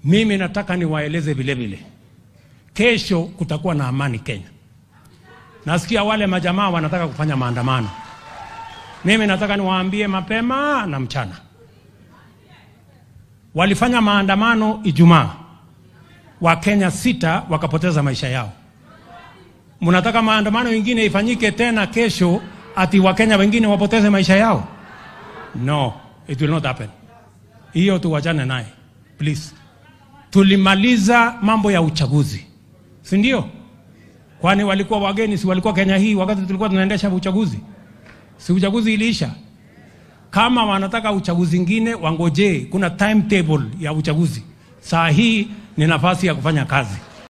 Mimi nataka niwaeleze vile vile, kesho kutakuwa na amani Kenya. Nasikia wale majamaa wanataka kufanya maandamano. Mimi nataka niwaambie mapema na mchana, walifanya maandamano Ijumaa, Wakenya sita wakapoteza maisha yao. Mnataka maandamano mengine ifanyike tena kesho, ati Wakenya wengine wapoteze maisha yao? No, it will not happen. Hiyo tuwachane naye please. Tulimaliza mambo ya uchaguzi, si ndio? Kwani walikuwa wageni? Si walikuwa Kenya hii wakati tulikuwa tunaendesha uchaguzi? Si uchaguzi iliisha? Kama wanataka uchaguzi ingine, wangojee. Kuna timetable ya uchaguzi. Saa hii ni nafasi ya kufanya kazi.